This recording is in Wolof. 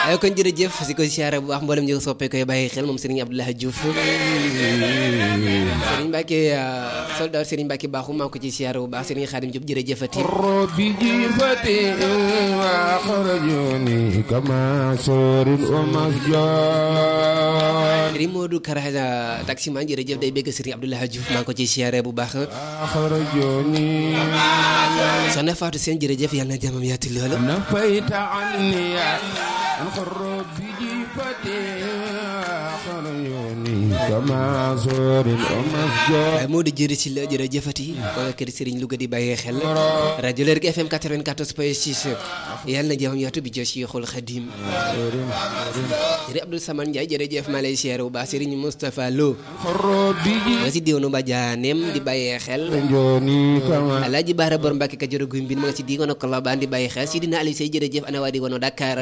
ay kon jërëjëf si ko siyaare bu baax mboolem ñu soppee koy bàyyi xel moom Serigne Abdoulaye Diouf Serigne Mbacke soldat Serigne Mbacke baaxu maa ngi ko ci siyaare bu baax Serigne Khadim Diop jërëjëfati ربي جيفتي وأخرجوني كما سور ومسجون Serigne Modou Karaja taximan jërëjëf day bégg Serigne Abdoulaye Diouf maa ngi ko ci siyaare bu baax أخرجوني soxna Fatou Sène jërëjëf yàlla na jàmmam yaati loolu نفيت عني عن ربي جيفتي وأخرجوني كما سور ومسجون waaye Modou jëri si la jërëjëfati maa nga kër Serigne Louga di bàyyee xel rajo Lergui FM 94 point 6 yàlla na jàmmam yaatu bi jo Cheikhul Khadim Serigne Abdou Samane Ndiaye jërëjëf maa lay siyaare bu baax Serigne Moustapha Lo ربي nga si diwaanu Badianem di bàyyee xel جيفتي كما Alaaji Baara Bor Mbàkke Kajoor Guy Mbind ma nga si diwaanu Kolobaan di bàyyi xel si dina Aliou Sey jërëjëf ana waa diwaanu Dakar